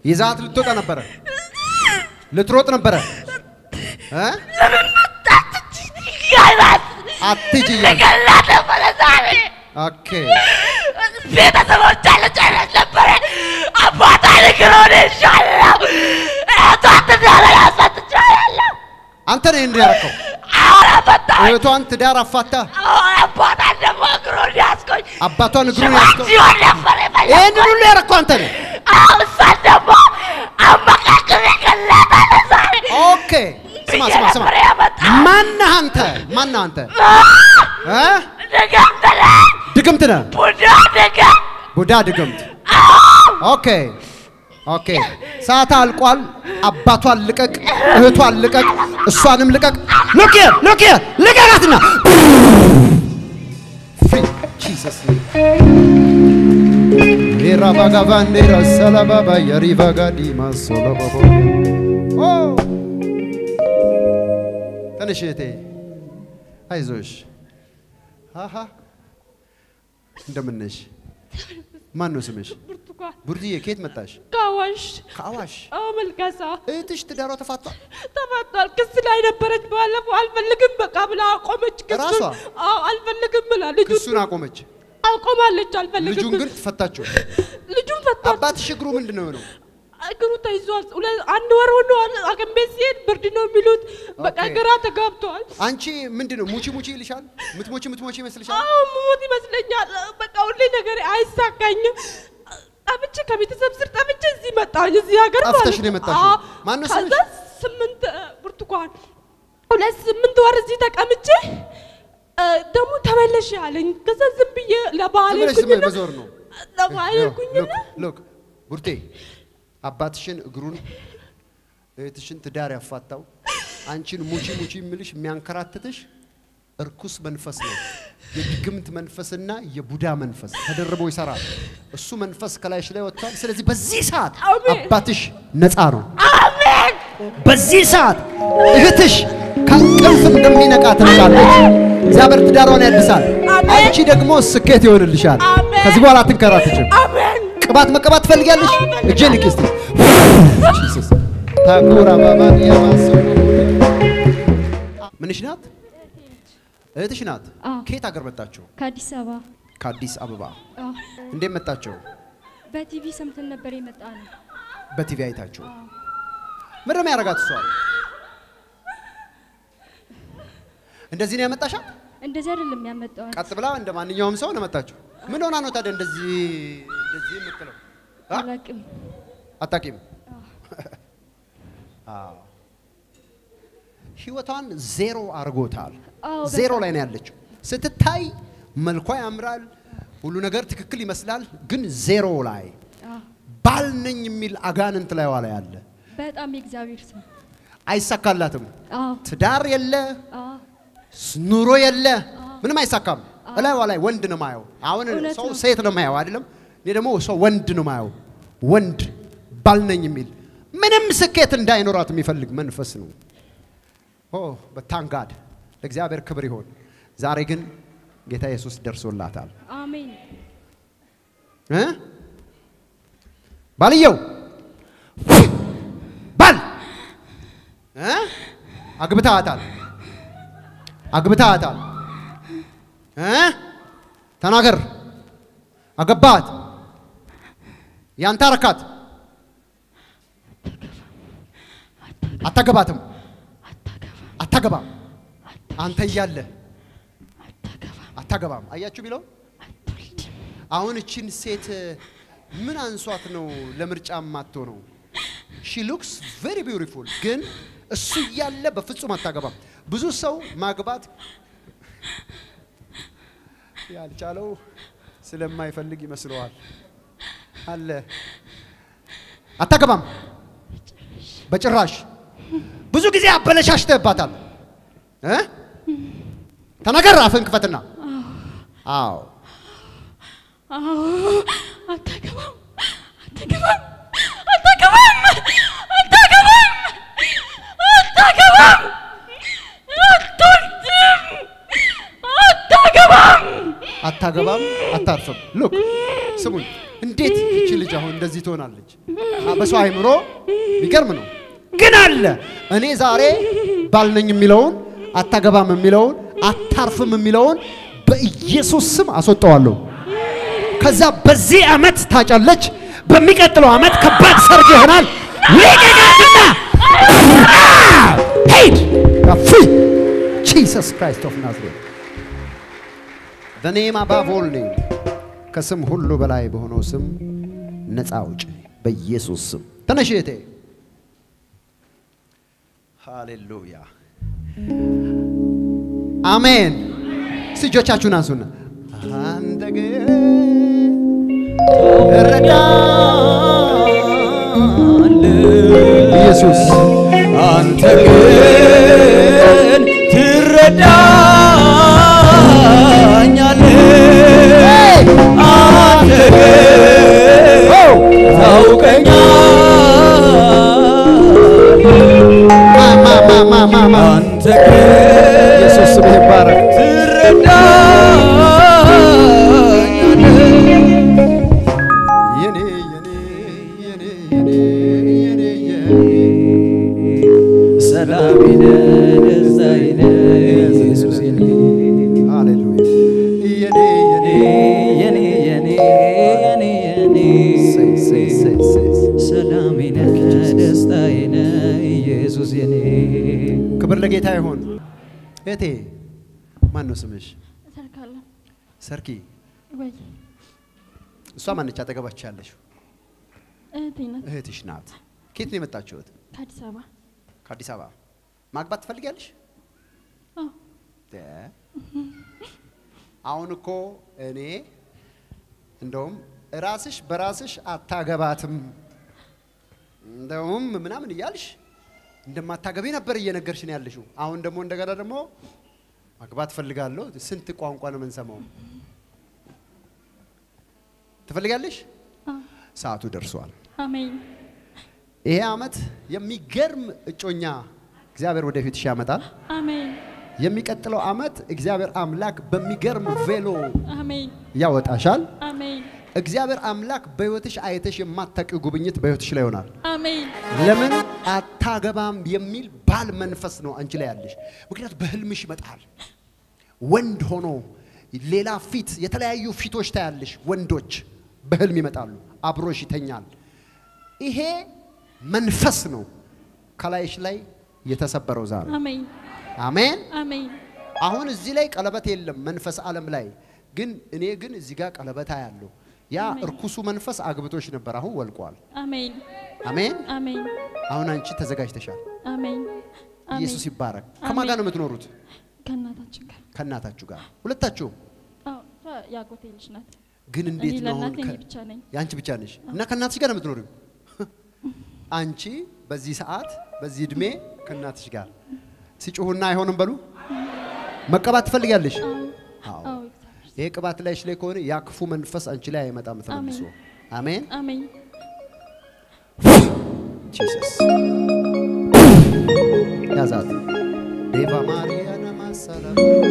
ይዛት ልትወጣ ነበረ፣ ልትሮጥ ነበረ። እ? ጋይባት አትሂጂ እያልሽ ገላ ነበረ ዛሬ ኦኬ። ቤተሰቦቿ ልጨረስ ነበረ። አባቷ ንግሮን ይሻለው እህቷ ትዳር ያሳትቻለሁ። አንተ ነህ እንዲህ ያደረከው። አሁን አባቷ እህቷን ትዳር አፋታ፣ አሁን አባቷን ደግሞ እግሩን ያስቆኝ አባቷን እግሩን ያስከው። ሲሆን ነበር ይህንን የፈለግኩት። ሁሉ ያደረከው አንተ ነህ። አሁን እሷን ደግሞ አመካክሬ ገላታለሁ ዛሬ ኦኬ። ስማ ስማ ስማ፣ ነበር ያመጣው። ማነህ አንተ? ማነህ አንተ? እ? ድግምት ነህ፣ ድግምት ነህ። ቡዳ ድግምት። ቡዳ ድግምት። ኦኬ ኦኬ። ሰዓት አልቋል። አባቷን ልቀቅ፣ እህቷን ልቀቅ፣ እሷንም ልቀቅ። ሉክ ሂር ሉክ ሂር ልቀቃትና ፍሪ ጂሰስ ራባጋቫንዴራ ሰላባባ የሪቫጋዲማ ሶሎባቦ ተነሽ እህቴ፣ አይዞሽ። አሃ እንደምን ነሽ? ማን ነው ስምሽ? ብርቱካን ቡርድዬ ከየት መጣሽ? ከአዋሽ ከአዋሽ። አዎ መልካሳ እህትሽ ትዳሯ ተፋቷል። ተፋቷል። ክስ ላይ ነበረች። ባለፈው አልፈልግም በቃ ብላ አቆመች። ክሱን ራሷ? አዎ አልፈልግም ብላ ልጁን ክሱን አቆመች። አቆማለች። አልፈልግም ልጁን ግን ፈታችሁ። ልጁን ፈቷል። አባትሽ እግሩ ምንድን ነው የሆነው? እግሩ ተይዟል። ሁለት አንድ ወር ሆኗል። ሐኪም ቤት ሲሄድ ብርድ ነው የሚሉት። በቃ ኦኬ። ግራ ተጋብተዋል። አንቺ ምንድን ነው ሙቺ ሙቺ ይልሻል? ምትሞቺ ምትሞቺ ይመስልሻል? አዎ ሞት ይመስለኛል። በቃ ሁሌ ነገር አይሳካኝም። ጠፍቼ ከቤተሰብ ስር ጠፍቼ እዚህ መጣሁኝ። እዚህ ሀገር ማለት ጠፍተሽ ነው የመጣሽው? አዎ። ማነው ከዛ ስምሽ? ስምንት እ፣ ብርቱካን ሁለት ስምንት ወር እዚህ ተቀምጬ እ፣ ደግሞ ተመለሽ አለኝ። ከዛ ዝም ብዬ ለባህል ዝም ብለሽ ዝም ሄድኩኝና መዞር ነው። ለባህል ሄድኩኝና ሎክ ቡርቴ አባትሽን እግሩን እህትሽን ትዳር ያፋታው አንቺን ሙቺ ሙቺ የሚልሽ የሚያንከራትትሽ እርኩስ መንፈስ ነው። የድግምት መንፈስና የቡዳ መንፈስ ተደርቦ ይሰራል። እሱ መንፈስ ከላይሽ ላይ ወጥቷል። ስለዚህ በዚህ ሰዓት አሜን። አባትሽ ነፃ ነው። አሜን። በዚህ ሰዓት እህትሽ ከእንቅልፍ እንደሚነቃ ትነቃለች። እግዚአብሔር ትዳሯን ያድሳል። አሜን። አንቺ ደግሞ ስኬት ይሆንልሻል። አሜን። ከዚህ በኋላ አትንከራትችም። አሜን። ቅባት መቀባት ትፈልጊያለሽ? እጄን ልክ እስቲ ጂሰስ ታኩራ ባባን ያማሰ ምንሽ ናት? እህትሽ ናት። አዎ። ከየት ሀገር መጣችሁ? ከአዲስ አበባ ከአዲስ አበባ። አዎ። እንዴት መጣችሁ? በቲቪ ሰምተን ነበር የመጣ ነው። በቲቪ አይታችሁ። ምንድን ነው ያደርጋት እሷ? እንደዚህ ነው ያመጣሻት? እንደዚህ አይደለም ያመጣዋል። ቀጥ ብላ እንደ ማንኛውም ሰው ነው መጣችሁ። ምን ሆና ነው ታዲያ እንደዚህ እንደዚህ የምትለው? አ? አላቅም። አታውቂም? አዎ። ህይወቷን ዜሮ አድርጎታል። አዎ፣ ዜሮ በጣም። ላይ ነው ያለችው። ስትታይ መልኳ ያምራል፣ ሁሉ ነገር ትክክል ይመስላል፣ ግን ዜሮ ላይ አዎ። ባል ነኝ የሚል አጋንንት ላይ ዋላ ያለ በጣም የእግዚአብሔር ሰው። አይሳካላትም። አዎ። ትዳር የለ፣ አዎ። ስ- ኑሮ የለ፣ ምንም አይሳካም። እላይዋ ላይ ወንድ ነው ማየው። አሁን እውነት ሰው ነው። ሴት ነው ማየው አይደለም። እኔ ደግሞ ሰው ወንድ ነው ማየው። ወንድ ባል ነኝ የሚል ምንም ስኬት እንዳይኖራት የሚፈልግ መንፈስ ነው። ኦ በታንጋድ ለእግዚአብሔር ክብር ይሆን። ዛሬ ግን ጌታ ኢየሱስ ደርሶላታል። አሜን። እ? ባልየው ባል እ? አግብተሃታል አግብተሃታል እ? ተናገር አገባሃት ያንተ አረካት አታገባትም አታገባም አንተ እያለ አታገባም አያችሁ ቢለው አሁን እችን ሴት ምን አንሷት ነው ለምርጫ ማቶ ነው? ሺ ሉክስ ቬሪ ቢውቲፉል፣ ግን እሱ እያለ በፍጹም አታገባም። ብዙ ሰው ማግባት ያልቻለው ስለማይፈልግ ይመስለዋል። አለ አታገባም በጭራሽ። ብዙ ጊዜ አበለሻሽተህባታል እ ተናገር፣ አፍህን ክፈትና አዎ አዎ። አታገባም። አታገባም። አታገባም። አታገባም። አታገባም። አትወልድም። አታገባም። አታገባም፣ አታርፍም። ሉክ ስሙኝ፣ እንዴት እቺ ልጅ አሁን እንደዚህ ትሆናለች? አ- በሰው አይምሮ የሚገርም ነው። ግን አለ እኔ ዛሬ ባልነኝ የሚለውን አታገባም የሚለውን አታርፍም የሚለውን በኢየሱስ ስም አስወጣዋለሁ። ከዛ በዚህ ዓመት ታጫለች፣ በሚቀጥለው ዓመት ከባድ ሰርግ ይሆናል። ልቀቃትና ሄድ ፍሪ ጂሰስ ክራይስት ኦፍ ናዝሬት በኔም አባቭ ኦል ኔም ከስም ሁሉ በላይ በሆነው ስም ነፃ አውጪ በኢየሱስ ስም። ተነሽ እህቴ። ሃሌሉያ አሜን። እስቲ እጆቻችሁን አንሱና አንተ ግን ኢየሱስ አንተ ግን ትረዳኛለህ። አንተ ግን ታውቀኛለህ። ማ ማ ማ ማ ማ አንተ ግን ኢየሱስ ስም ይባረክ። ትረዳኛለህ። የኔ የኔ የኔ የኔ የኔ የኔ ሰላሜ ነህ፣ ደስታዬ ነህ፣ ኢየሱስ የኔ ሃሌሉያ የኔ የኔ የኔ የኔ የኔ የኔ ሰይ ሰይ ሰይ ሰይ ሰላሜ ነህ፣ ደስታዬ ነህ፣ ኢየሱስ የኔ ክብር ለጌታ ይሁን። እህቴ ማን ነው ስምሽ? እሰርካለሁ ሰርኪ። ወይ እሷ ማነች አጠገባች ያለሽው? እህቴ ናት እህትሽ ናት። ከየት ነው የመጣችሁት? ከአዲስ አበባ ከአዲስ አበባ። ማግባት ትፈልጊያለሽ? አዎ እ? አሁን እኮ እኔ እንደውም ራስሽ በራስሽ አታገባትም እንደውም ምናምን እያልሽ እንደማታገቢ ነበር እየነገርሽ ነው ያለሽው። አሁን ደግሞ እንደገና ደግሞ ማግባት ፈልጋለሁ። ስንት ቋንቋ ነው የምንሰማው? ትፈልጋለሽ? አዎ ሰዓቱ ደርሷል። አሜን ይሄ ዓመት የሚገርም እጮኛ እግዚአብሔር ወደፊትሽ ያመጣል። አሜን የሚቀጥለው ዓመት እግዚአብሔር አምላክ በሚገርም ቬሎ አሜን ያወጣሻል። አሜን እግዚአብሔር አምላክ በሕይወትሽ አይተሽ የማታውቂው ጉብኝት በሕይወትሽ ላይ ይሆናል። አሜን ለምን አታገባም የሚል ባል መንፈስ ነው አንቺ ላይ ያለሽ። ምክንያቱም በህልምሽ ይመጣል ወንድ ሆኖ ሌላ ፊት፣ የተለያዩ ፊቶች ታያለሽ። ወንዶች በህልም ይመጣሉ፣ አብሮሽ ይተኛል። ይሄ መንፈስ ነው ከላይሽ ላይ የተሰበረው ዛሬ። አሜን አሜን። አሜን አሁን እዚህ ላይ ቀለበት የለም መንፈስ ዓለም ላይ ግን እኔ ግን እዚህ ጋር ቀለበት ያለው ያ እርኩሱ መንፈስ አግብቶሽ ነበር፣ አሁን ወልቋል። አሜን አሜን። አሜን አሁን አንቺ ተዘጋጅተሻል። አሜን ኢየሱስ ይባረክ። ከማን ጋር ነው የምትኖሩት? ከእናታችን ጋር ከእናታችሁ ጋር ሁለታችሁ። አዎ እሷ የአጎቴ ልጅ ናት ግን እንዴት እኔ ነው አሁን ለእናቴ እኔ ከ- ብቻ ነኝ የአንቺ ብቻ ነሽ እና ከእናትሽ ጋር ነው የምትኖሪው? አንቺ በዚህ ሰዓት በዚህ እድሜ ከእናትሽ ጋር ሲጮሁና አይሆንም በሉ መቀባት ትፈልጋለሽ? አዎ። አዎ እግዚአብሔር ይሄ ቅባት ላይሽ ላይ ከሆነ ያ ክፉ መንፈስ አንቺ ላይ አይመጣም ተመልሶ። አሜን። አሜን ጂሰስ ያዛት ዴቫ ማርያና ማሳላ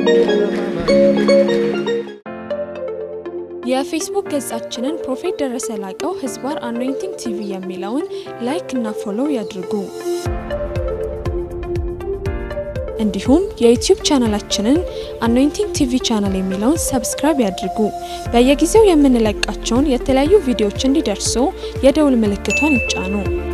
የፌስቡክ ገጻችንን ፕሮፌት ደረሰ ላቀው ህዝባር አኖይንቲንግ ቲቪ የሚለውን ላይክ እና ፎሎው ያድርጉ። እንዲሁም የዩቲዩብ ቻናላችንን አኖይንቲንግ ቲቪ ቻናል የሚለውን ሰብስክራይብ ያድርጉ። በየጊዜው የምንለቃቸውን የተለያዩ ቪዲዮዎች እንዲደርሱ የደውል ምልክቷን ይጫኑ።